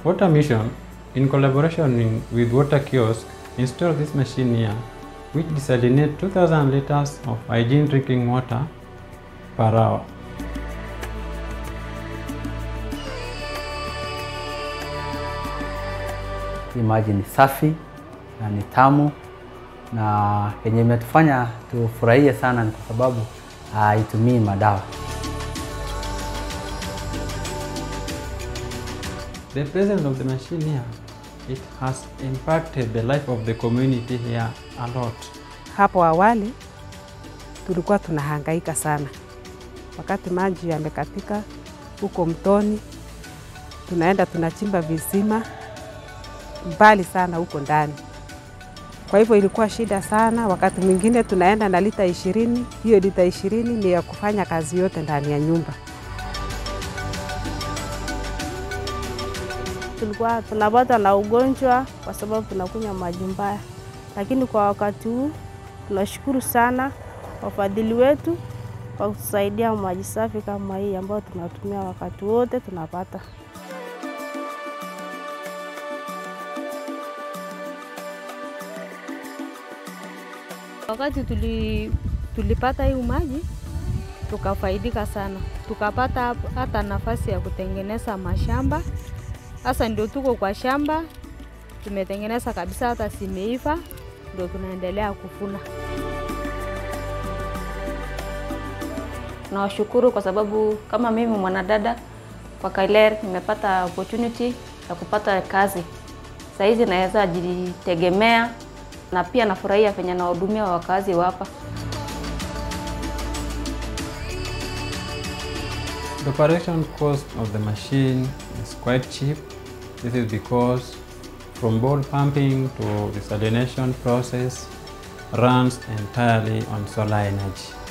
Water Mission, in collaboration in- with Water Kiosk, installed this machine here, which desalinates 2,000 liters of hygiene drinking water per hour. Hii maji ni safi na ni tamu, na yenye imetufanya tufurahie sana ni kwa sababu haitumii madawa. The presence of the machine here, it has impacted the life of the community here a lot. Hapo awali tulikuwa tunahangaika sana, wakati maji yamekatika huko mtoni, tunaenda tunachimba visima mbali sana huko ndani. Kwa hivyo ilikuwa shida sana. Wakati mwingine tunaenda na lita ishirini, hiyo lita ishirini ni ya kufanya kazi yote ndani ya nyumba. tulikuwa tunapata na ugonjwa kwa sababu tunakunywa maji mbaya, lakini kwa wakati huu tunashukuru sana wafadhili wetu kwa kutusaidia maji safi kama hii ambayo tunatumia wakati wote tunapata. Wakati tuli, tulipata hii maji tukafaidika sana, tukapata hap- hata nafasi ya kutengeneza mashamba. Sasa ndio tuko kwa shamba, tumetengeneza kabisa, hata zimeiva, ndio tunaendelea kuvuna. Nawashukuru kwa sababu kama mimi mwanadada kwa Kailer nimepata opportunity ya kupata kazi. Saa hizi naweza jitegemea na pia nafurahia venye nawahudumia wakazi wa hapa. The operation cost of the machine is quite cheap. This is because from bore pumping to desalination process runs entirely on solar energy.